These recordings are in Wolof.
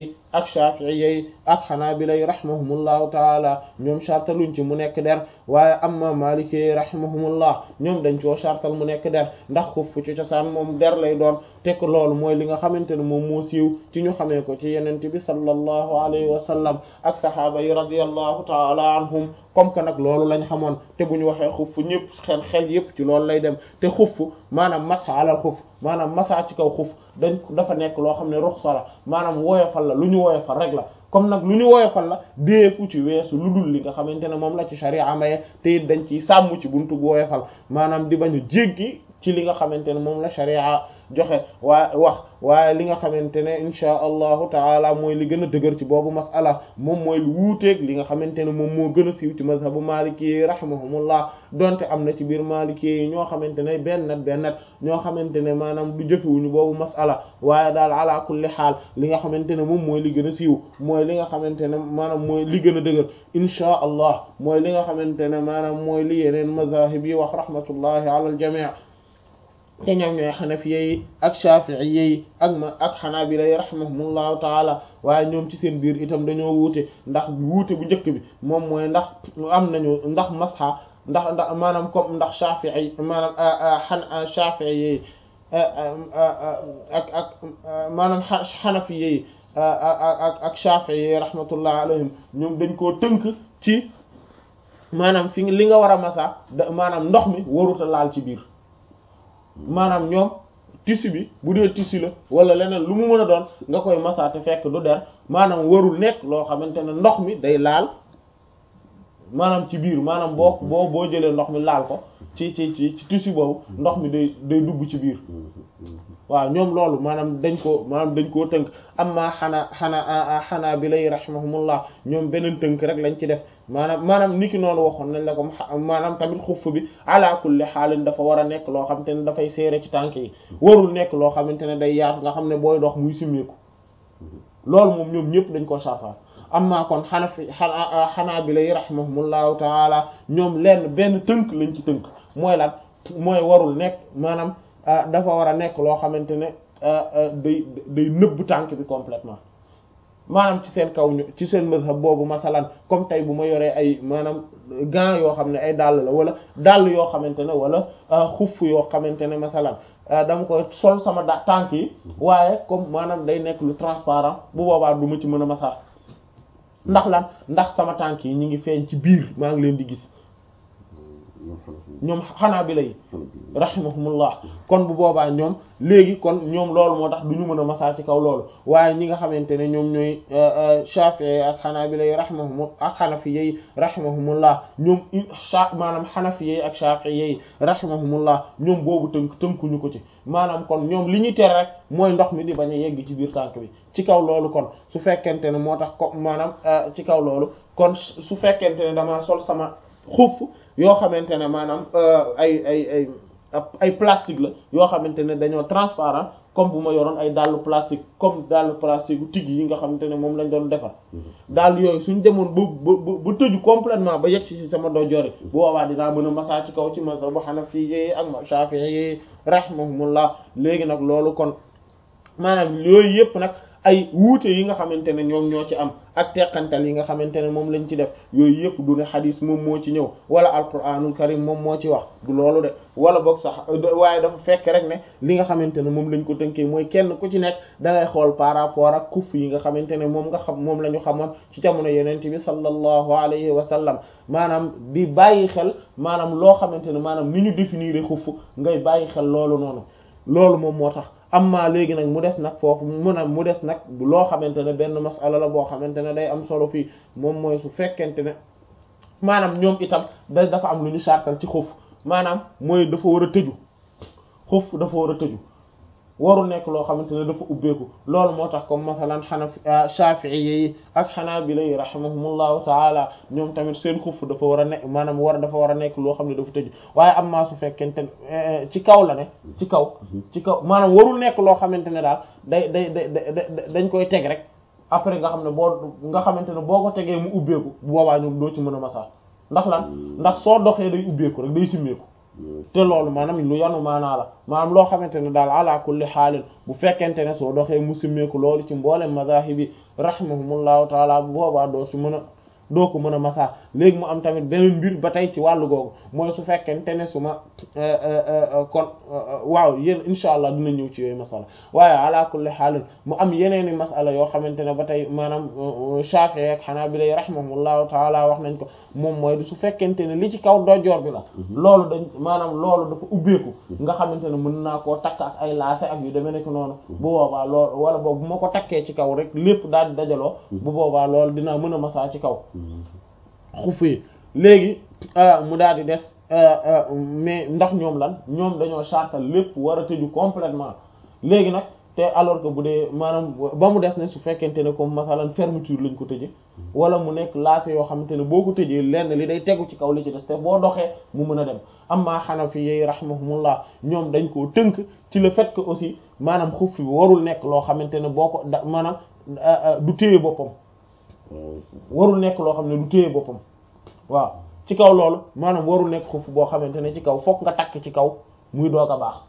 ak shafi'iyyi ak hanabila rahimahumullahu taala ñoom shartaluñ ci mu nekk der waaye amma maliki rahimahumullah ñoom dañ coo shartal mu nekk der ndax xuf ci cosaan moom der lay doon tekk loolu mooy li nga xamante ne moom moo siiw ci ñu xamee ko ci yenente bi sallallahu alayhi wa sallam ak sahaaba yi radiyallahu taala anhum comme que nag loolu lañ xamoon te bu ñu waxee xuf ñëpp xel xel yëpp ci loolu lay dem te xuf maanaam masa alal xuf maanaam masa ci kaw xuf dañ dafa nekk loo xam ne ruxsa la maanaam woyofal la lu ñu woyofal rek la comme nag lu ñu woyofal la deefu ci weesu lu dul li nga xamante ne moom la ci sharia maye te it dañ ciy sàmm ci buntu bu woyofal maanaam di bañ a jéggi ci li nga xamante ne moom la sharia joxe waaye wax waaye li nga xamante ne insha allahu taala mooy li gën a dëgër ci boobu masala moom mooy lu wuuteeg li nga xamante ne moom moo gën a siiw ci mazhabu maliki yi rahimahumullah donte am na ci biir maliki yi ñoo xamante ne bennat bennat ñoo xamante ne maanaam du jëfewuñu boobu masala waaye daal ala kulli xaal li nga xamante ne moom mooy li gën a siiw mooy li nga xamante ne maanaam mooy li gën a dëgër insha allah mooy li nga xamante ne maanaam mooy li yeneen mazahib yi wax rahmatullahi ala al jami' te ñoom ñooy xanafiya yi ak shafi'iyya yi ak ma ak xanaabila yi rahimahumullahu taala waaye ñoom ci seen biir itam dañoo wuute ndax wuute bu njëkk bi moom mooy ndax am nañu ndax masxa ndax ndax maanaam comme ndax shafi'i maanaam xan shafi'iyya yi ak ak maanaam xanafiya yi ak ak shafi'i yi rahmatullahi alayhim ñoom dañ koo tënk ci maanaam fi li nga war a masa maanaam ndox mi waruta laal ci biir maanaam ñoom tissu bi bu dee tissu la wala leneen lu mu mën a doon nga koy masa te fekk du der maanaam warul nekk loo xamante ne ndox mi day laal maanaam ci biir maanaam boo boo boo jëlee ndox mi laal ko ci ci ci ci tissu boobu ndox mi day day dugg ci biir waaw ñoom loolu maanaam dañ ko maanaam dañ koo tënk amma xanaa xanaa xanaa bi lay rahimahumullah ñoom beneen tënk rek lañ ci def maanaam maanaam niki noonu waxoon nañ la ko maanaam tamit xuff bi ala kulli xaalin dafa war a nekk loo xamante ne dafay seere ci tànk yi warul nekk loo xamante ne day yaatu nga xam ne booy dox muy simmeeku loolu moom ñoom ñëpp dañ ko saafara amma kon xanafi xanaa xanaa bi lay rahimahumullahu taala ñoom lenn benn tënk lañ ci tënk mooy lan mooy warul nekk maanaam dafa war a nekk loo xamante ne day day nëbb tànk bi complètement maanaam ci seen kaw ñu ci seen mazhab boobu masalan comme tey bu ma yoree ay maanaam gants yoo xam ne ay dàll la wala dàll yoo xamante ne wala xuff yoo xamante ne masalan dama koy sol sama da tànk yi waaye comme maanaam day nekk lu transparent bu boobaa du ma ci mën a masa ndax lan ndax sama tànk yi ñu ngi feeñ ci biir maa ngi leen di gis ñoom xanaa bi lay rahimahumullah kon bu boobaa ñoom léegi kon ñoom loolu moo tax du ñu mën a masaa ci kaw loolu waaye ñi nga xamante ne ñoom ñooy Shafi'i ak xanaa bi lay rahimahum ak xanafiyyi rahimahumullah ñoom maanaam xanafiyyi ak Shafi'i rahimahumullah ñoom boobu tënk tënkuñu ko ci maanaam kon ñoom li ñuy tere rek mooy ndox mi di bañ a yegg ci biir tànk bi ci kaw loolu kon su fekkente ne moo tax ko maanaam ci kaw loolu kon su fekkente ne dama sol sama xuff yoo xamante ne maanaam ay ay ay ay plastique la yoo xamante ne dañoo transparent comme bu ma yoroon ay dàllu plastique comme dàllu plastique bu tigg yi nga xamante ne moom lañ doon defar dàll yooyu suñ demoon ba ba ba tëju complètement ba yegg ci sama dojori bu boobaa dinaa mën a masaa ci kaw ci mazhab bu Hanafi yi ak Shafi'i yi rahimahumullah léegi nag loolu kon maanaam yooyu yëpp nag ay wuute yi nga xamante ne ñoom ñoo ci am ak teqantal yi nga xamante ne moom lañ ci def yooyu yëpp du ne xadis moom moo ci ñëw wala alquranul karim moom moo ci wax du loolu de wala boog sax waaye dafa fekk rek ne li nga xamante ne moom lañ ko tënkee mooy kenn ku ci nekk da ngay xool par rapport ak xuff yi nga xamante ne moom nga xam moom la ñu xamoon ci jamono yenente bi sallallahu alayhi wa sallam maanaam di bàyyi xel maanaam loo xamante ne maanaam ni ñu définir xuff ngay bàyyi xel loolu noonu loolu moom moo tax amma léegi nag mu des nag foofu mun a mu des nag loo xamante ne benn masala la boo xamante ne day am solo fii moom mooy su fekkente ne maanaam ñoom itam da dafa am lu ñu sartal ci xuf maanaam mooy dafa war a tëju xuf dafa war a tëju waru nekk loo xamante ne dafa ubbeeku loolu moo tax comme masalan xanafi shafi'i yi ak xanaabila yi rahimahumullahu taala ñoom tamit seen xuf dafa war a nekk maanaam war dafa war a nekk loo xam ne dafa tëju waaye am maa su fekkente ci kaw la ne ci kaw ci kaw maanaam warul nekk loo xamante ne daal day day day dañ koy teg rek après nga xam ne boo nga xamante ne boo ko tegee mu ubbeeku bu boobaa ñoom doo ci mën a masaa ndax lan ndax soo doxee day ubbeeku rek day simmeeku te loolu maanaam lu yanu maanaa la maanaam loo xamante ne daal ala kulli xaalin bu fekkente ne soo doxee musimmeeku loolu ci mboolem madahib yi rahimahumullahu taala bu boobaa doo ci mën a doo ko mën a masa léegi mu am tamit beneen mbir ba tey ci wàllu googu mooy su fekkente ne su ma kon waaw yéen incha allah dina ñëw ci yooyu masala waaye ala kulli xaalin mu am yeneeni masala yoo xamante ne ba tey maanaam Shafi'i ak Hanabila rahimahumullahu taala wax nañ ko moom mooy su fekkente ne li ci kaw dojoor bi la loolu dañ maanaam loolu dafa ubbeeku nga xamante ne mën naa koo takk ak ay laase ak yu demee nekk noonu bu boobaa loolu wala boobu bu ma ko takkee ci kaw rek lépp daal di dajaloo bu boobaa loolu dinaa mën a masaa ci kaw xuf yi léegi mu daal di des mais ndax ñoom lan ñoom dañoo chartal lépp war a tëju complètement léegi nag te alors que bu dee maanaam ba mu des ne su fekkente ne comme masalan fermeture lañ ko tëje wala mu nekk laase yoo xamante ne boo ko tëjee lenn li day tegu ci kaw li ci des te boo doxee mu mën a dem amma Hanafi yi rahimahumullah ñoom dañ koo tënk ci le fait que aussi maanaam xuf bi warul nekk loo xamante ne boo ko da maanaam du téye boppam warul nekk loo xam ne du téye boppam waaw ci kaw loolu maanaam warul nekk xuf boo xamante ne ci kaw fokk nga takk ci kaw muy doog a baax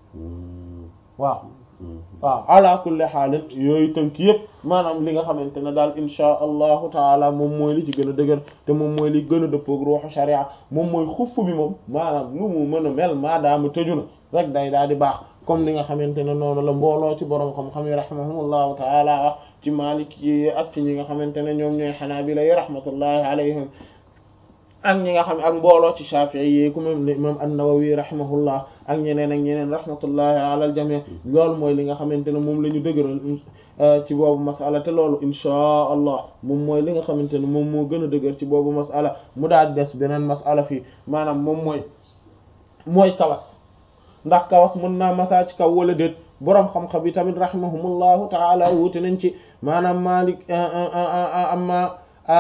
waaw waaw ala kulli xaalin yooyu tënk yëpp maanaam li nga xamante ne daal insha allahu taala moom mooy li ci gën a dëgër te moom mooy li gën a dëppoog ruuxu sharia moom mooy xuff bi moom maanaam lu mu mën a mel maadaama tëju na rek day daal di baax comme li nga xamante ne noonu la mbooloo ci borom xam-xam yi rahimahumullahu taala wax ci Maalik yi ak ci ñi nga xamante ne ñoom ñooy Hanaabila yi rahmatullahi alayhim ak ñi nga xam ak mbooloo ci Shafi'i yi ku même imam an-Nawawi rahimahullah ak ñeneen ak ñeneen rahmatullahi ala al-jami' loolu mooy li nga xamante ne moom la ñu dëgëral ci boobu masala te loolu inchaa allah moom mooy li nga xamante ne moom moo gën a dëgër ci boobu masala mu daal des beneen masala fii maanaam moom mooy mooy kawas ndax kawas mën naa masa ci kaw wala déet boroom xam-xam yi tamit rahimahumullahu taala wuute nañ ci maanaam Maalik amma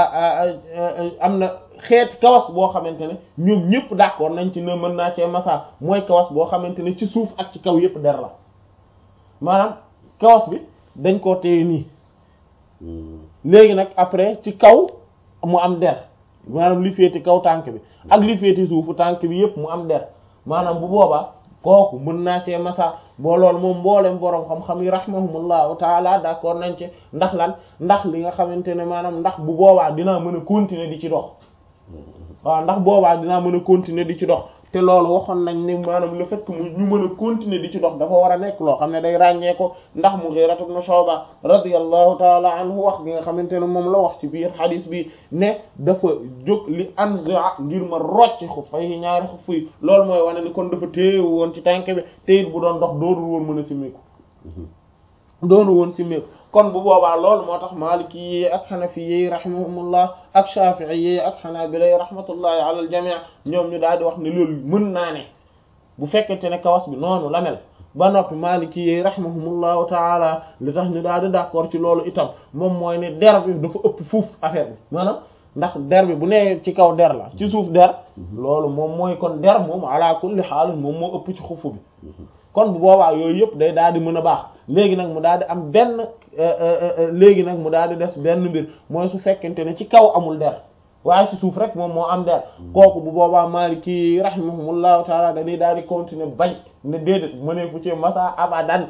am na xeeti kawas boo xamante ne ñoom ñëpp d'accord nañ ci ne mën naa cee masa mooy kawas boo xamante ne ci suuf ak ci kaw yëpp der la maanaam kawas bi dañ koo téye nii léegi nag après ci kaw mu am der maanaam li féeti kaw tànk bi ak li féeti suufu tànk bi yëpp mu am der maanaam bu boobaa kooku mën naa cee masa boo loolu moom mboolem boroom xam-xam yi rahimahumullahu taala d'accord nañ ci ndax lan ndax li nga xamante ne maanaam ndax bu boobaa dinaa mën a continuer di ci dox waaw ndax boobaa dinaa mën a continuer di ci dox te loolu waxoon nañ ni maanaam le fait que mu ñu mën a continuer di ci dox dafa war a nekk loo xam ne day ràññee ko ndax Mughira ibn Shu'ba radiyallahu taala anhu wax gi nga xamante ne moom la wax ci biir hadith bi ne dafa jóg li anza ngir ma rocc xuffay yi ñaari xuff yi loolu mooy wane ni kon dafa téewu woon ci tànk bi te it bu doon dox doonul woon mën a simmeeku doonu woon simmeeku kon bu boobaa loolu moo tax Maliki yi ak Hanafi yi rahimahumullah ak Shafi'i yi ak Hanabila yi rahmatullahi ala al jami' ñoom ñu daal di wax ne loolu mën naa ne bu fekkente ne kawas bi noonu la mel ba noppi Maliki yi rahimahumullahu taala li tax ñu daal di d'accord ci loolu itam moom mooy ne der bi dafa ëpp fuuf affaire bi maanaam ndax der bi bu nee ci kaw der la ci suuf der loolu moom mooy kon der moom ala kulli haal moom moo ëpp ci xufu bi kon bu boobaa yooyu yëpp day daal di mën a baax léegi nag mu daal di am benn léegi nag mu daal di des benn mbir mooy su fekkente ne ci kaw amul der waaye ci suuf rek moom moo am der kooku bu boobaa Maliki rahimahumullahu taala dañuy daal di continuer bañ ne déedéet mënee fu ci masa abadan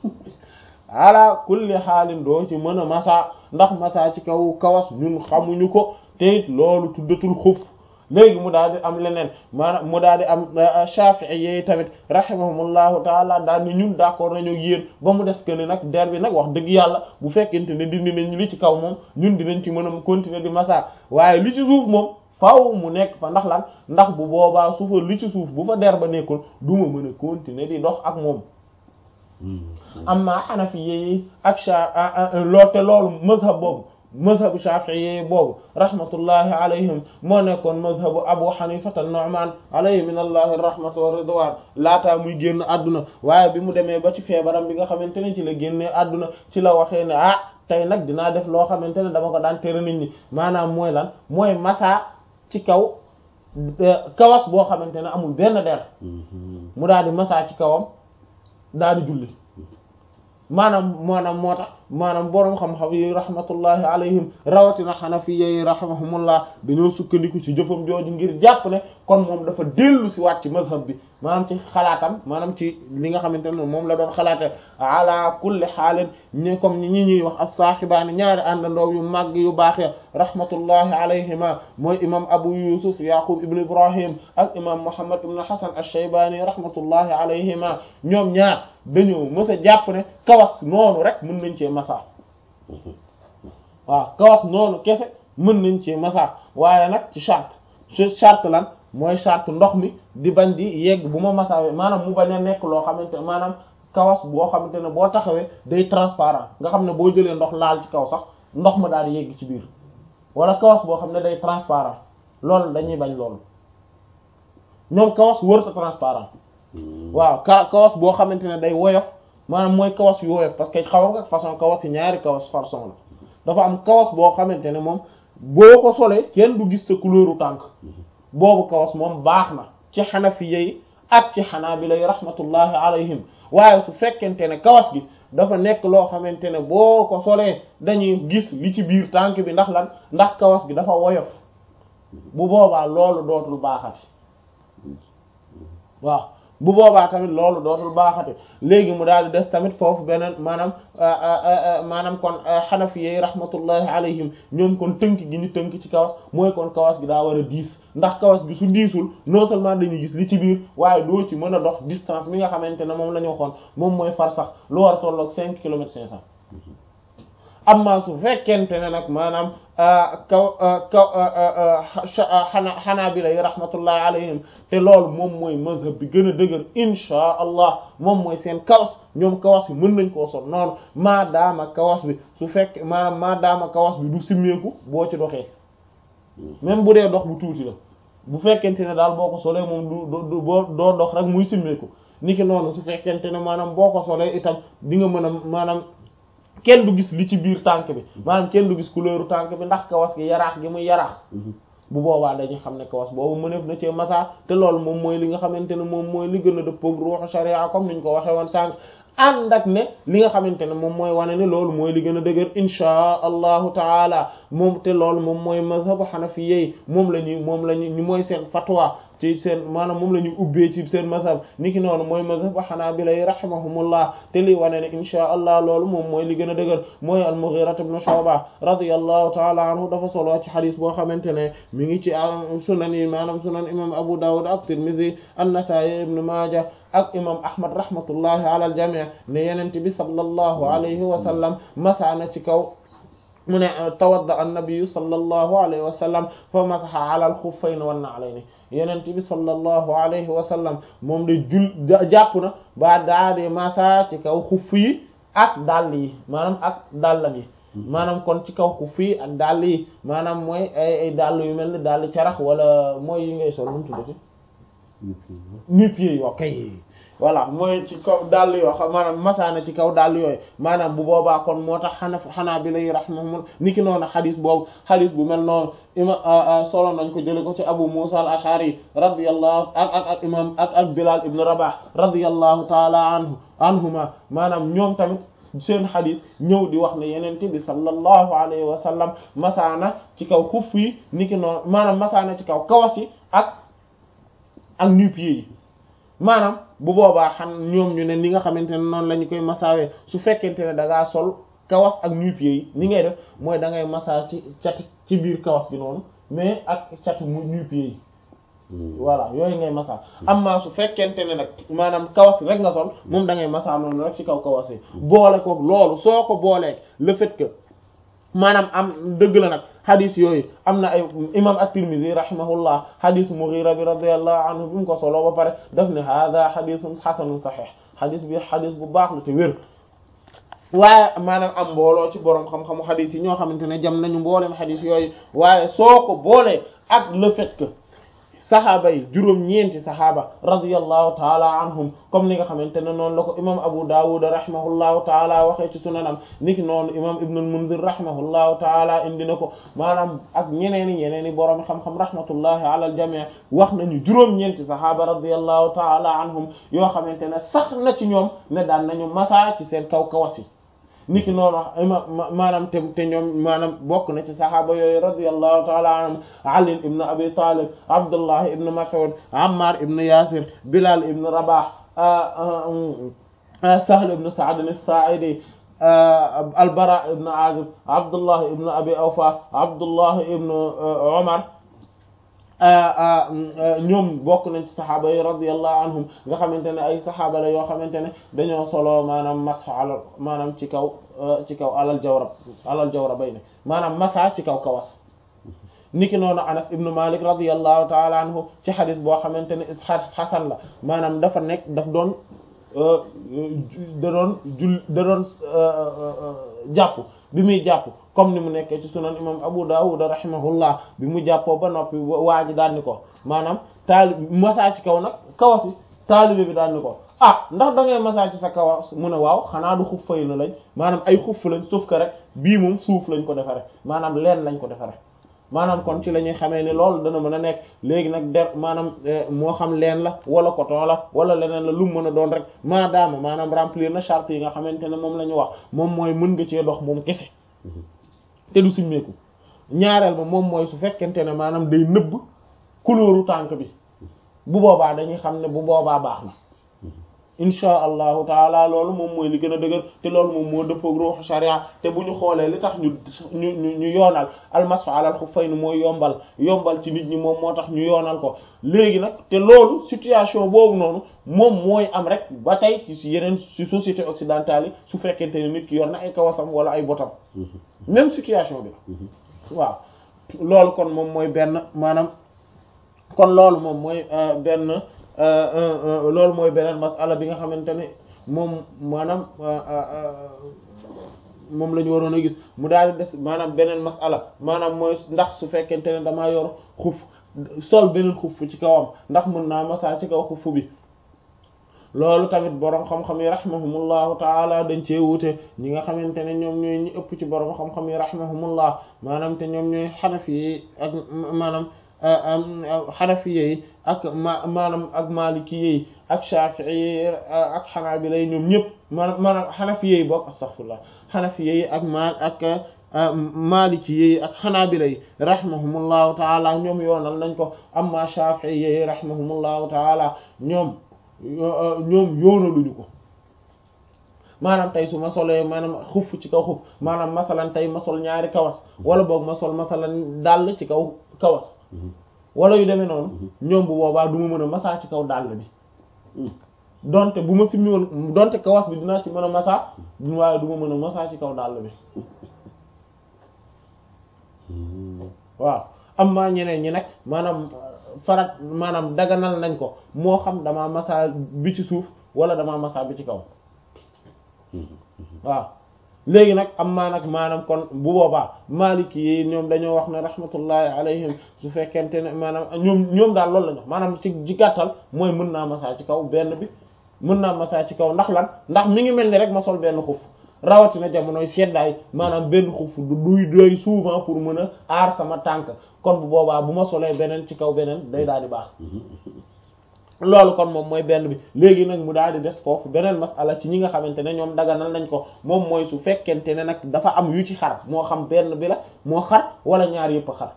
ala kulli xaalin doo ci mën a masa ndax masa ci kaw kawas ñun xamuñu ko te it loolu tuddatul xuf léegi mu daal di am leneen maanaam mu daal di am Shafi'i yi tamit rahimahumullahu taala daal ni ñun d'accord nañu yéen ba mu des que ne nag der bi nag wax dëgg yàlla bu fekkente ne dindi nañ li ci kaw moom ñun dinañ ci mën a continuer di masa waaye li ci suuf moom faaw mu nekk fa ndax lan ndax bu boobaa suufa li ci suuf bu fa der ba nekkul du ma mën a continuer di dox ak moom amma Hanafi yi ak sha loo te loolu mazhab boobu mazhabu Shafi'i boobu rahmatullahi alayhim moo nekkoon mazhabu Abu Hanifa an-Nu'man alayhi min allahi rahmatu wa ridwan laataa muy génn àdduna waaye bi mu demee ba ci feebaram bi nga xamante ne ci la génnee àdduna ci la waxee ne ah tey nag dinaa def loo xamante ne dama ko daan tere nit ñi maanaam mooy lan mooy masa ci kaw kawas boo xamante ne amul benn der mu daal di masa ci kawam daal di julli maanaam maanaam moo tax maanaam boroom xam-xam yi rahmatullahi alayhim rawatina xanafiya yi rahimahumullah dañoo sukkandiku ci jëfam jooju ngir jàpp ne kon moom dafa dellu si waat ci mazhab bi maanaam ci xalaatam maanaam ci li nga xamante ne moom la doon xalaate ala kulli xaalin ñi comme ñi ñuy wax as-saahibaani ñaari àndandoo yu màgg yu baaxee rahmatullahi alayhima mooy imam abu yusuf yaqub ibn ibrahim ak imam muhammad ibn hasan ash-shaybani rahmatullahi alayhima ñoom ñaar dañoo mës a jàpp ne kawas noonu rek mën nañ cee masa waaw kawas noonu kese mën nañ cee masa waaye nag ci charte ci charte lan mooy charte ndox mi di bañ di yegg bu ma masawee maanaam mu bañ a nekk loo xamante ne maanaam kawas boo xamante ne boo taxawee day transparent nga xam ne boo jëlee ndox laal ci kaw sax ndox ma daal di yegg ci biir wala kawas boo xam ne day transparent loolu dañuy bañ loolu ñoom kawas wërta transparent waaw ka kawas boo xamante ne day woyof maanaam mooy kawas yu woyof parce que xaw nga façon kawas yi ñaari kawas façon la dafa am kawas boo xamante ne moom boo ko solee kenn du gis sa couleuru tànk boobu kawas moom baax na ci xanafiya yi ak ci xanaabila yi rahmatullahi alayhim waaye su fekkente ne kawas gi dafa nekk loo xamante ne boo ko solee dañuy gis li ci biir tànk bi ndax lan ndax kawas gi dafa woyof bu boobaa loolu dootul baaxati waaw bu boobaa tamit loolu dootul baaxati léegi mu daal di des tamit foofu beneen maanaam maanaam kon xanafi yi rahmatullahi alayhim ñoom kon tënk gi ñu tënk ci kawas mooy kon kawas gi daa war a diis ndax kawas gi su diisul non seulement dañuy gis li ci biir waaye doo ci mën a dox distance bi nga xamante ne moom la ñu waxoon moom mooy far sax lu war a tolloog cinq kilomètres cinq cents amma su fekkente ne nag maanaam kaw kaw xana xanaabila yi rahmatullahi alayhim te loolu moom mooy mazhab bi gën a dëgër inchaa allah moom mooy seen kawas ñoom kawas bi mën nañ koo sol noonu maadaama kawas bi su fekk maanaam maadaama kawas bi du simmeeku boo ci doxee même bu dee dox bu tuuti la bu fekkente ne daal boo ko solee moom du du boo doo dox rek muy simmeeku niki noonu su fekkente ne maanaam boo ko solee itam di nga mën a maanaam kenn du gis li ci biir tànk bi maanaam kenn du gis couleur tànk bi ndax kawas gi yaraax gi muy yaraax bu boobaa dañuy xam ne kawas boobu mëneef na cee masa te loolu moom mooy li nga xamante ne moom mooy li gën a dëppoog ruuxu sharia comme niñ ko waxee woon sànq ànd ak ne li nga xamante ne moom mooy wane ne loolu mooy li gën a dëgër inchaa allahu taala moom te loolu moom mooy mazhabu xanafiyyi moom la ñuy moom la ñu mooy seen fatwa ci seen maanaam moom la ñuy ubbee ci seen mazhab niki noonu mooy mazhabu xanaabila yi rahimahumullah te li wane ne inchaa allah loolu moom mooy li gën a dëgër mooy al-Mughira ibn Shu'ba radiyallahu taala anhu dafa solo ci xadis boo xamante ne mi ngi ci sunan yi maanaam sunan imam Abu Dawud ak Tirmidhi an-Nasa'i ibn Maaja ak imam ahmad rahmatullahi ala al jami' ne yenent bi sallallahu alayhi wa sallam masaana ci kaw mu ne tawadda annabiyu sallallahu alayhi wa sallam fa masaha ala al khuffayn wan na'layn yenent bi sallallahu alayhi wa sallam moom de jul jàpp na ba daa de masa ci kaw xuff yi ak dàll yi maanaam ak dàllam yi maanaam kon ci kaw xuff yi ak dàll yi maanaam mooy ay ay dàll yu mel ni dàll carax wala mooy yi ngay sol nu mu tuddati nu-pieds yi kay voilà mooy ci kaw dàll yoo xam maanaam masaana ci kaw dàll yooyu maanaam bu boobaa kon moo tax xana xanaa bi lay rahmahum ni ki noonu xadis boobu xadis bu mel noonu ima solo nañ ko jële ko ci abu musa al ashari radiyallahu ak ak ak imam ak ak bilal ibn rabah radiyallahu taala anhu anhuma maanaam ñoom tamit seen xadis ñëw di wax ne yenente bi sallallahu alayhi wa sallam masaana ci kaw xuff yi ni ki noonu maanaam masaana ci kaw kawas yi ak ak nu-pieds yi maanaam bu boobaa xam ñoom ñu ne ni nga xamante ne noonu la ñu koy masaawee su fekkente ne da ngaa sol kawas ak nu-pieds yi ni ngay def mooy da ngay masa ci cati ci biir kawas bi noonu mais ak cati mu nu-pieds yi voilà yooyu ngay masa amma su fekkente ne nag maanaam kawas rek nga sol moom da ngay masa noonu rek ci kaw kawas yi boole ko loolu soo ko booleeg le fait que maanaam am dëgg la nag xadis yooyu am na ay imam at-Tirmidhi rahimahullah xadis Mughira bi radiyallahu anhu bi mu ko solo ba pare daf ne hada xadisun xasanun saxiix xadis bi xadis bu baax la te wér waaye maanaam am mbooloo ci borom xam-xamu xadis yi ñoo xamante ne jam nañu mboolem xadis yooyu waaye soo ko boolee ak le fait que saxaaba yi juróom-ñeenti saxaaba radiyallahu taala anhum comme ni nga xamante ne noonu la ko imam Abu Dawud rahimahullahu taala waxee ci sunanam niki noonu imam Ibn al-Munzir rahimahullahu taala indi na ko maanaam ak ñeneen i ñeneen i borom xam-xam rahmatullahi ala al-jami' wax nañu juróom-ñeenti saxaaba radiyallahu taala anhum yoo xamante ne sax na ci ñoom ne daan nañu masa ci seen kaw kawas yi niki noonu ima maanaam te te ñoom maanaam bokk na ci saxaaba yooyu radiyallahu taala anhum Ali ibn Abi Talib Abdullah ibn Mas'ud Ammar ibn Yasir Bilal ibn Rabah Sahl ibn Sa'd as-Sa'idi Al-Bara ibn Azib Abdullah ibn Abi Awfa Abdullah ibn Umar ñoom bokk nañ ci saxaaba yi radiyallahu anhum nga xamante ne ay saxaaba la yoo xamante ne dañoo solo maanaam masxa alal maanaam ci kaw ci kaw alal jawrab alal jawrab bay ne maanaam masa ci kaw kawas niki noonu Anas ibn Malik radiyallahu taala anhu ci xadis boo xamante ne xasan la maanaam dafa nekk daf doon da doon jul da doon jàpp bi muy jàpp comme ni mu nekkee ci sunan imam Abu Dawud rahimahullah bi mu jàppoo ba noppi waa ji daan ni ko maanaam taali masaa ci kaw nag kawas yi taalibe bi daan ni ko ah ndax da ngay masaa ci sa kawas mu ne waaw xanaa du xuf fay na lañ maanaam ay xuf lañ suuf ka rek bii moom suuf lañ ko defare maanaam leen lañ ko defare maanaam kon ci la ñuy xamee ni loolu dana mën a nekk léegi nag der maanaam moo xam leen la wala coton la wala leneen la lu mu mën a doon rek maadaama maanaam remplir na charte yi nga xamante ne moom la ñu wax moom mooy mën nga cee dox moom kese te du simmeeku ñaareel ba moom mooy su fekkente ne maanaam day nëbb couleur tànk bi bu boobaa dañuy xam ne bu boobaa baax na insha allahu taala loolu moom mooy li gën a dëgër te loolu moom moo dëppoog ruuxu sharia te bu ñu xoolee li tax ñu ñu ñu ñu yoonal almasfa alal xuffayni mooy yombal yombal ci nit ñi moom moo tax ñu yoonal ko léegi nag te loolu situation boobu noonu moom mooy am rek ba tey ci yeneen ci société occidentale yi su fekkente ne nit ki yor na ay kawasam wala ay botam même situation bi la waaw loolu kon moom mooy benn maanaam kon loolu moom mooy benn loolu mooy beneen masala bi nga xamante ne moom maanaam moom la ñu waroon a gis mu daal di des maanaam beneen masala maanaam mooy ndax su fekkente ne damaa yor xuf sol beneen xuf ci kawam ndax mën naa masaa ci kaw xuf bi loolu tamit boroom xam-xam yi rahimahumullahu taala dañ cee wuute ñi nga xamante ne ñoom ñooy ñi ëpp ci boroom xam-xam yi rahimahumullah maanaam te ñoom ñooy xanafi yi ak maanaam xanafiye yi ak ma maanaam ak maliki yi ak shafii yi ak xanaabila yi ñoom ñëpp maanaam maanaam xanafiye yi bokk astaghfirullah xanafiye yi ak ma ak maliki yi ak xanaabila yi rahimahumullahu taala ñoom yoonal nañ ko amma shafii yi rahimahumullahu taala ñoom ñoom yoonaluñu ko maanaam tey su ma solee maanaam xuf ci kaw xuf maanaam masalan tey ma sol ñaari kawas wala boog ma sol masalan dàll ci kaw kawas wala yu demee noonu ñoom bu boobaa du ma mën a masaa ci kaw dàll bi donte bu ma simmi woon donte kawas bi dinaa ci mën a masaa waaye du ma mën a masaa ci kaw dàll bi waaw am maa ñeneen ñi nag maanaam farat maanaam daganal nañ ko moo xam damaa masaa bi ci suuf wala damaa masaa bi ci kaw waaw léegi nag am maa nag maanaam kon bu boobaa maliki yi ñoom dañoo wax ne rahmatullahi alayhim su fekkente ne maanaam ñoom ñoom daal loolu la ñu maanaam ci ci gàttal mooy mën naa masaa ci kaw benn bi mën naa masaa ci kaw ndax lan ndax mi ngi mel ni rek ma sol benn xuf rawatina jamonoy seddaay maanaam benn xuf du duy doy souvent pour mën a aar sama tànk kon bu boobaa bu ma solee beneen ci kaw beneen day daal di baax loolu kon moom mooy benn bi léegi nag mu daal di des foofu beneen masala ci ñi nga xamante ne ñoom daganal nañ ko moom mooy su fekkente ne nag dafa am yu ci xar moo xam benn bi la moo xar wala ñaar yëpp a xar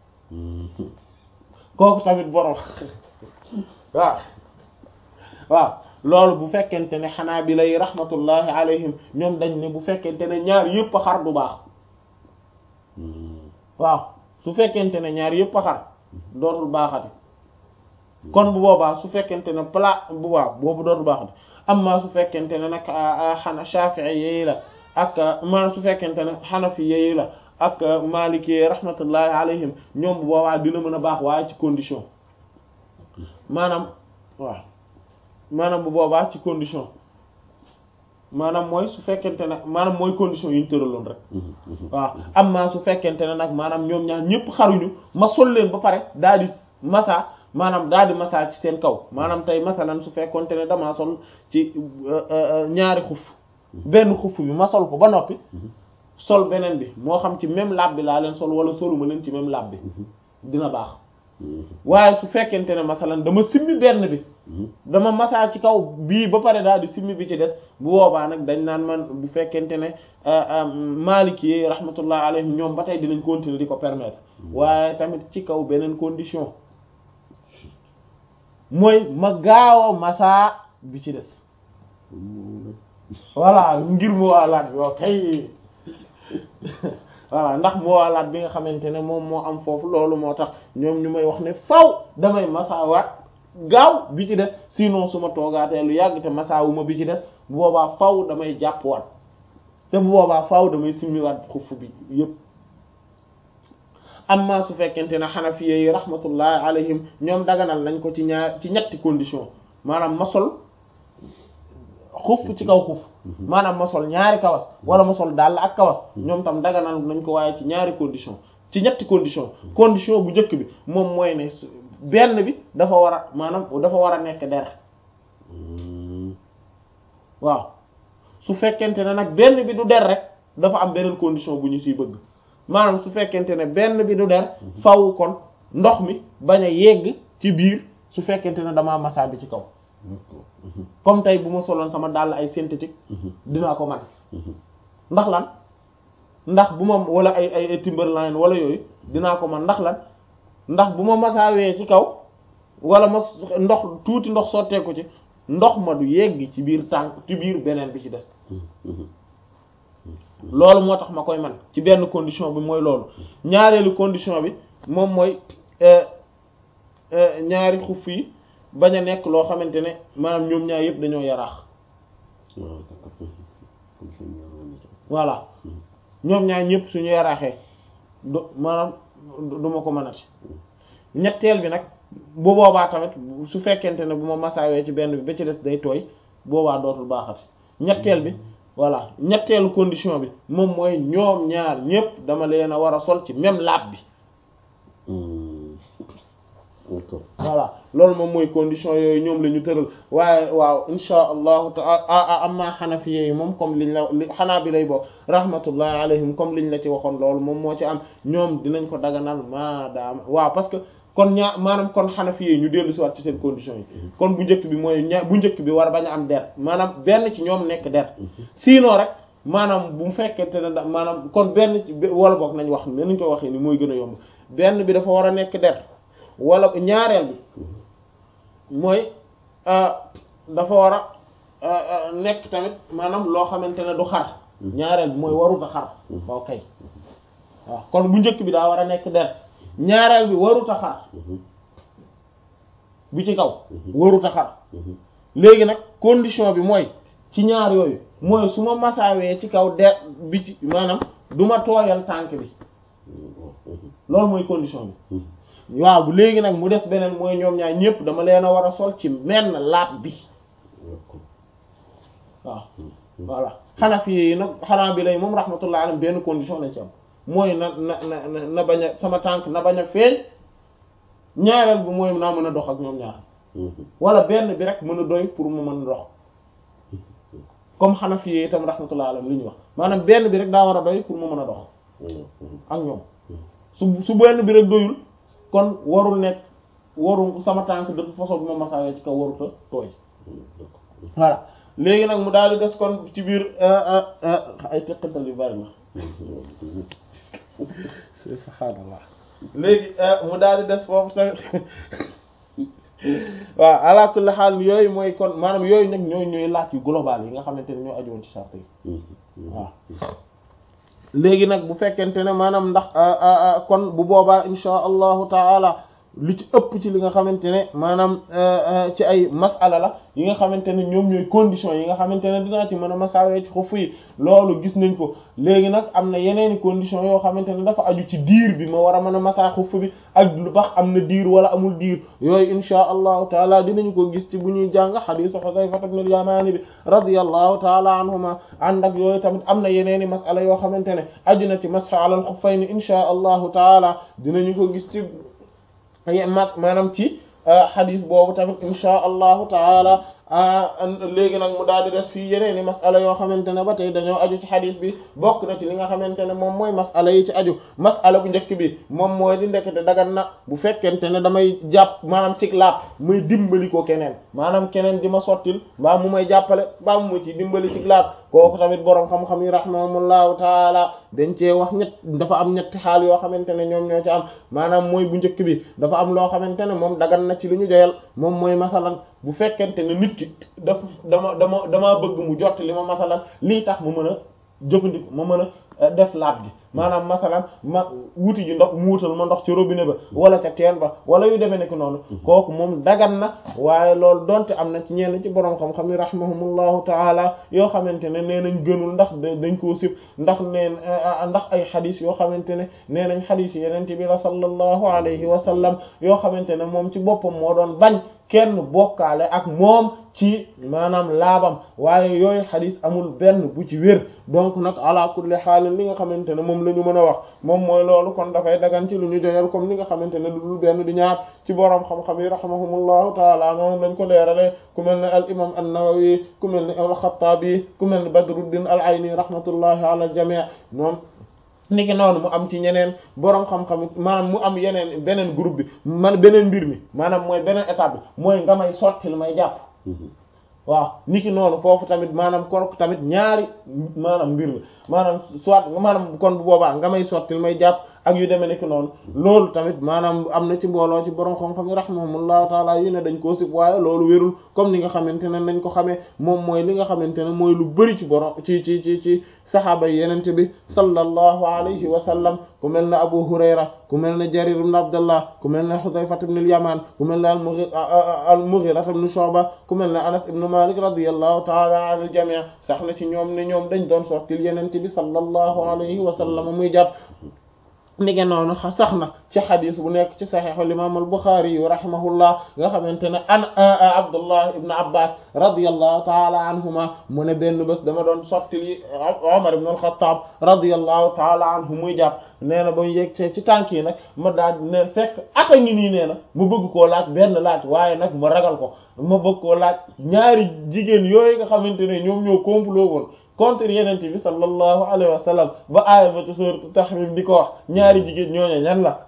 kooku tamit borom waaw waaw loolu bu fekkente ne xanaa bi lay rahmatullahi alayhim ñoom dañ ne bu fekkente ne ñaar yëpp a xar du baax waaw su fekkente ne ñaar yëpp a xar dootul baaxati kon bu boobaa su fekkente ne plat bu waaw boobu dootu baax de amma su fekkente ne nag xana Shafi'i yi la ak maanaam su fekkente ne Hanafi yi la ak Maliki rahmatullahi alayhim ñoom bu boobaa dina mën a baax waaye ci condition maanaam waaw maanaam bu boobaa ci condition maanaam mooy su fekkente ne maanaam mooy condition yi ñu tëraloon rek waaw amma su fekkente ne nag maanaam ñoom ñaar ñëpp xaruñu ma sol leen ba pare daal di masa maanaam daal di masaa ci seen kaw maanaam tey masalan su fekkonte ne damaa sol ci ñaari xuf benn xuf bi ma sol ko ba noppi sol beneen bi moo xam ci même lab bi laa leen sol wala soluma leen ci même lab bi dina baax waaye su fekkente ne masalan dama simmi benn bi dama masaa ci kaw bii ba pare daal di simmi bi ci des bu boobaa nag dañ naan man bu fekkente ne Maliki yi rahmatullah alayhim ñoom ba tey dinañ continuer di ko permettre waaye tamit ci kaw beneen condition mooy ma gaaw a masaa bi ci des voilà ngir mu waalaat bi waaw kay voilà ndax mu waalaat bi nga xamante ne moom moo am foofu loolu moo tax ñoom ñu may wax ne faw damay masaawaat gaaw bi ci des sinon su ma toogaatee lu yàgg te masaawuma bi ci des bu boobaa faw damay jàppwaat te bu boobaa faw damay simmiwaat xuff bi yépp amma su fekkente ne xanafiye yi rahmatullahi alayhim ñoom daganal nañ ko ci ñaar ci ñetti condition maanaam ma sol xuf ci kaw xuf maanaam ma sol ñaari kawas wala ma sol dàll ak kawas ñoom tam daganal nañ ko waaye ci ñaari condition ci ñetti condition condition bu njëkk bi moom mooy ne benn bi dafa war a maanaam dafa war a nekk der waaw su fekkente ne nag benn bi du der rek dafa am beneen condition bu ñu siy bëgg maanaam su fekkente ne benn bi du der faw kon ndox mi bañ a yegg ci biir su fekkente ne damaa massa bi ci kaw comme tey bu ma soloon sama dàll ay synthétique dinaa ko man ndax lan ndax bu ma wala ay ay Timberland wala yooyu dinaa ko man ndax lan ndax bu ma masaawee ci kaw wala ma ndox tuuti ndox sotteeku ci ndox ma du yegg ci biir tànk ci biir beneen bi ci des loolu moo tax ma koy man ci benn condition bi mooy loolu ñaareelu condition bi moom mooy ñaari xuff yi bañ a nekk loo xamante ne maanaam ñoom ñaar yëpp dañoo yaraax voilà ñoom ñaar ñëpp suñu yaraaxee du maanaam du ma ko mënati ñetteel bi nag bu boobaa tamit su fekkente ne bu ma masaawee ci benn bi ba ci des day tooy boobaa dootul baaxati ñetteel bi voilà ñetteelu condition bi moom mooy ñoom ñaar ñëpp dama leen a war a sol ci même laab bi voilà loolu moom mooy condition yooyu ñoom la ñu tëral waaye waaw insha allahu taala amma xanafiye yi moom comme liñ la li xanaa bi lay bokk rahmatullahi alayhim comme liñ la ci waxoon loolu moom moo ci am ñoom dinañ ko daganal maadaama waaw parce que kon ñaa maanaam kon xanafiye yi ñu dellu si waat ci seen condition yi kon bu njëkk bi mooy ña bu njëkk bi war a bañ a am der maanaam benn ci ñoom nekk der sinon rek maanaam bu mu fekkente ne da maanaam kon benn wala boog nañ wax ne nañ ko waxee ni mooy gën a yomb benn bi dafa war a nekk der wala ñaareel bi mooy dafa war a nekk tamit maanaam loo xamante ne du xar ñaareel bi mooy warut a xar waaw kay waaw kon bu njëkk bi daa war a nekk der ñaareel bi warut a xar bi ci kaw warut a xar léegi nag condition bi mooy ci ñaar yooyu mooy su ma masaawee ci kaw der bi ci maanaam du ma tooyal tànk bi loolu mooy condition bi waaw bu léegi nag mu des beneen mooy ñoom ñaar ñëpp dama leen a war a sol ci menn laab bi waaw voilà Hanafi yi nag xanaa bi lay moom rahmatullah alayhi benn condition lañ ci am mooy na na na na bañ a sama tànk na bañ a feeñ ñaareel bi mooy naa mën a dox ak ñoom ñaar wala benn bi rek mën a doy pour mu mën a dox comme Hanafi yi itam rahmatullah alayhi li ñu wax maanaam benn bi rek daa war a doy pour mu mën a dox ak ñoom su su benn bi rek doyul kon warul nekk waru sama tànk de toute façon bi ma masaawee ci kaw waruta tooy voilà léegi nag mu daal di des kon ci biir ay teqantal yu bari na subhaanallah léegi mu daal di des foofu tamit waaw ala kulli xaal yooyu mooy kon maanaam yooyu nag ñooy ñooy laaj yu global yi nga xamante ne ñoo aju woon ci charte yi waaw léegi nag bu fekkente ne maanaam ndax kon bu boobaa insha allahu taala li ci ëpp ci li nga xamante ne maanaam ci ay masala la yi nga xamante ne ñoom ñooy condition yi nga xamante ne dinaa ci mën a masaawee ci xuff yi loolu gis nañ ko léegi nag am na yeneeni condition yoo xamante ne dafa aju ci diir bi ma war a mën a masaa xuff bi ak lu bax am na diir wala amul diir yooyu insha allahu taala dinañu ko gis ci bu ñuy jàng xadiisu Xudayfa ibn al-Yamaani bi radiyallahu taala anhuma ànd ak yooyu tamit am na yeneeni masala yoo xamante ne aju na ci masxa alal xuffayni insha allahu taala dinañu ko gis ci ma maanaam ci xadis boobu tamit insha allahu taala léegi nag mu daal di des fii yeneen i masala yoo xamante ne ba tey dañoo aju ci xadis bi bokk na ci li nga xamante ne moom mooy masala yi ci aju masala bu njëkk bi moom mooy di ndekete dagan na bu fekkente ne damay jàpp maanaam cig laab muy dimbali ko keneen maanaam keneen di ma sottil mbaa mu may jàppale mbaa mu ma ci dimbali cig laab kooku tamit boroom xam-xam yi rahimahumullahu taala dañ cee wax ñett dafa am ñetti xaal yoo xamante ne ñoom ñoo ci am maanaam mooy bu njëkk bi dafa am loo xamante ne moom dagan na ci lu ñu joyal moom mooy masalan bu fekkente ne nit ki daf dama dama damaa bëgg mu jot li ma masalan lii tax mu mën a jëfandiku ma mën a def laab gi maanaam masalan ma wuti ji ndox mu wutal ma ndox ci robinet ba wala ca teen ba wala yu demee nekk noonu kooku moom dagan na waaye loolu donte am na ci ñenn ci borom xam-xam yi rahimahumullahu taala yoo xamante ne nee nañ gënul ndax dañ koo sib ndax neen ndax ay xadis yoo xamante ne nee nañ xadis yi yeneen bi la sallallahu alayhi wa sallam yoo xamante ne moom ci boppam moo doon bañ kenn bokkaale ak moom ci maanaam laabam waaye yooyu xadis amul benn bu ci wér donc nag ala kulli xaal li nga xamante ne moom la ñu mën a wax moom mooy loolu kon dafay dagan ci lu ñu joyal comme li nga xamante ne lu dul benn di ñaar ci boroom xam-xam yi rahimahumullahu taala noonu lañ ko leerale ku mel ne al imam an-Nawawi ku mel ne al-Khattabi ku mel ne Badruddin al-Ayni rahmatullahi ala al-jami' moom niki noonu mu am ci ñeneen boroom xam-xam maanaam mu am yeneen beneen groupe bi man beneen mbir mi maanaam mooy beneen étape bi mooy nga may sotti lu may jàpp waaw niki noonu foofu tamit maanaam kon tamit ñaari maanaam mbir la maanaam soit maanaam kon bu boobaa nga may sottil may jàpp ak yu demee nekk noonu loolu tamit maanaam am na ci mbooloo ci borom xam-xam yi rahimahumullahu taala yu ne dañ koo sib waaye loolu wérul comme ni nga xamante ne nañ ko xamee moom mooy li nga xamante ne mooy lu bari ci borom ci ci ci ci saxaaba yi yenente bi sallallahu alayhi wa sallam ku mel ne Abu Hurayra ku mel ne Jarir ibn Abdullah ku mel ne Hudhayfa ibn al-Yaman ku mel ne al-Mughira ibn Shu'ba ku mel ne Anas ibn Malik radiyallahu taala anil jami' sax na ci ñoom ne ñoom dañ doon sottil yenente bi sallallahu alayhi wa sallam muy jàpp nige noonu sax na ci xadis bu nekk ci saxiixul imaam al-Buxaari yu rahimahullah nga xamante ne an Abdullah ibn Abbas radiyallahu taala anhuma mu ne benn bés dama doon sottili Umar ibn al-Khattab radiyallahu taala anhu muy jàpp nee na ba mu yegg ci tànk yi nag ma daal ne fekk ata ngi nii nee na ma bëgg koo laaj benn laaj waaye nag ma ragal ko ma bëgg koo laaj ñaari jigéen yooyu nga xamante ne ñoom ñoo complot woon contre yeneen bi sallallahu alayhi wa sallam ba aaya ba ci sourate Tahrim di ko wax ñaari jigéen ñooñu ñan la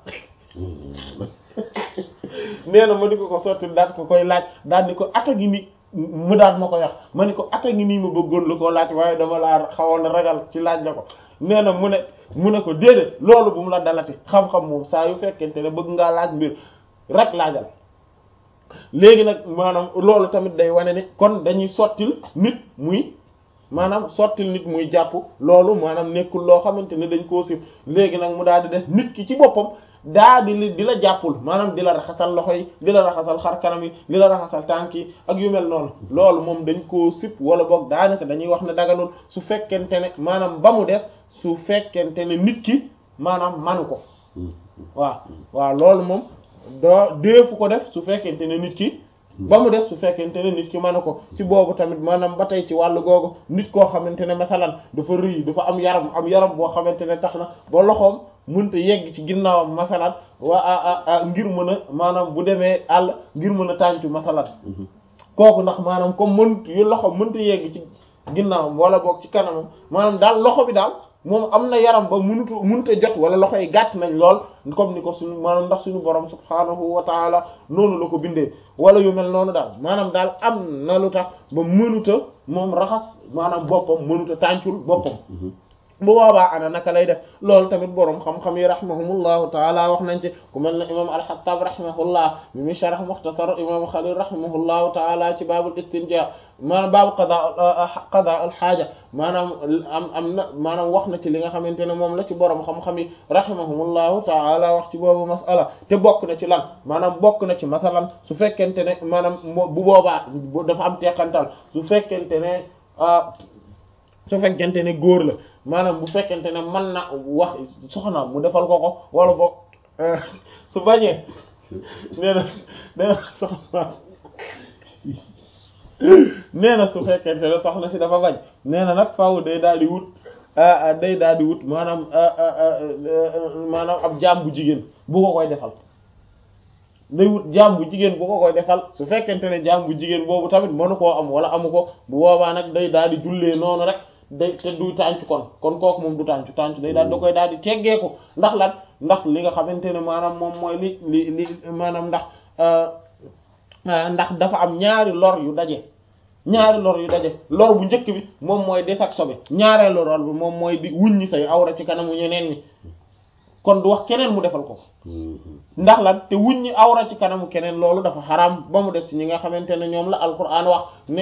nee na ma di ko ko sotti daal ko koy laaj daal di ko ata gi ni mu daal ma ko wax ma ni ko ata gi nii ma bëggoon la koo laaj waaye dama laa xawoon ragal ci laaj la ko nee na mu ne mu ne ko déedéet loolu bu mu la dalati xam-xam moom saa yu fekkente ne bëgg ngaa laaj mbir rek laajal léegi nag maanaam loolu tamit day wane ne kon dañuy sottil nit muy maanaam sottil nit muy jàpp loolu maanaam nekkul loo xamante ne dañ koo sib léegi nag mu daal di des nit ki ci boppam daa di li di la jàppul maanaam di la raxasal loxo yi di la raxasal xar kanam yi di la raxasal tànk yi ak yu mel noonu loolu moom dañ koo sib wala boog daanaka dañuy wax ne daganul su fekkente ne maanaam ba mu des su fekkente ne nit ki maanaam manu ko waaw waaw loolu moom doo deefu ko def su fekkente ne nit ki ba mu des su fekkente ne nit ki mën ko ci boobu tamit maanaam ba tey ci wàllu googu nit koo xamante ne masalan dafa rëy dafa am yaram am yaram boo xamante ne tax na ba loxoom mënta yegg ci ginnaawam masalan waa ngir mën a maanaam bu demee àll ngir mën a tàncu masalan kooku ndax maanaam comme mënut yu loxo mënta yegg ci ginnaawam wala boog ci kanamam maanaam daal loxo bi daal moom am na yaram ba mënutu mënut a jot wala loxo yi gàtt nañ lool comme ni ko suñu maanaam ndax suñu borom subhaanahu wa taala noonu la ko bindee wala yu mel noonu daal maanaam daal am na lu tax ba mënuta moom raxas maanaam boppam mënuta tàncul boppam bu boobaa ana naka lay def loolu tamit boroom xam-xam yi rahimahumullahu taala wax nañ ci ku mel ne imam al-Hattab rahimahullah bi muy sharh mukhtasar imam Khalil rahimahullahu taala ci baabul istinja maanaam baabu qada qada al xaaja maanaam am am na maanaam wax na ci li nga xamante ne moom la ci boroom xam-xam yi rahimahumullahu taala wax ci boobu masala te bokk na ci lan maanaam bokk na ci masalan su fekkente ne maanaam bu boobaa dafa am teqantal su fekkente ne su fekkente ne góor la maanaam bu fekkente ne mën na wax soxna mu defal ko ko wala boog su bañee nee na nee na soxna nee na su fekkente ne soxna si dafa bañ nee na nag faaw day daal di wut day daal di wut maanaam maanaam ab jaam bu jigéen bu ko koy defal day wut jaam bu jigéen bu ko koy defal su fekkente ne jaam bu jigéen boobu tamit mënu koo am wala amu ko bu boobaa nag day daal di jullee noonu rek day te du tànc kon kon kooku moom du tànc tànc day daal da koy daal di teggeeku ndax lan ndax li nga xamante ne maanaam moom mooy li li li maanaam ndax ndax dafa am ñaari lor yu daje ñaari lor yu daje lor bu njëkk bi moom mooy des ak sobe ñaareelu lor bi moom mooy di wuññi say awra ci kanamu ñeneen ñi kon du wax keneen mu defal ko ndax lan te wuññi awra ci kanamu keneen loolu dafa xaraam ba mu des ci ñi nga xamante ne ñoom la alquran wax ne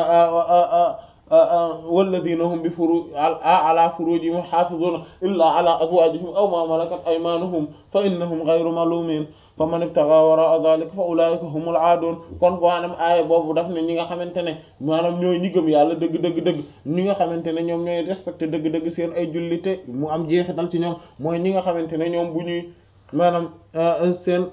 walladina hum bi furu ala furujihim xaafizuna illa ala azwajihim aw ma malakat aymanuhum fa innahum ghayru malumin fa man ibtaga wara dhalika fa ulaika humul aadun kon maanaam aaya boobu daf ne ñi nga xamante ne maanaam ñooy ñi gëm yàlla dëgg dëgg dëgg ñi nga xamante ne ñoom ñooy respecté dëgg dëgg seen ay jullite mu am jeexital ci ñoom mooy ñi nga xamante ne ñoom bu ñuy maanaam seen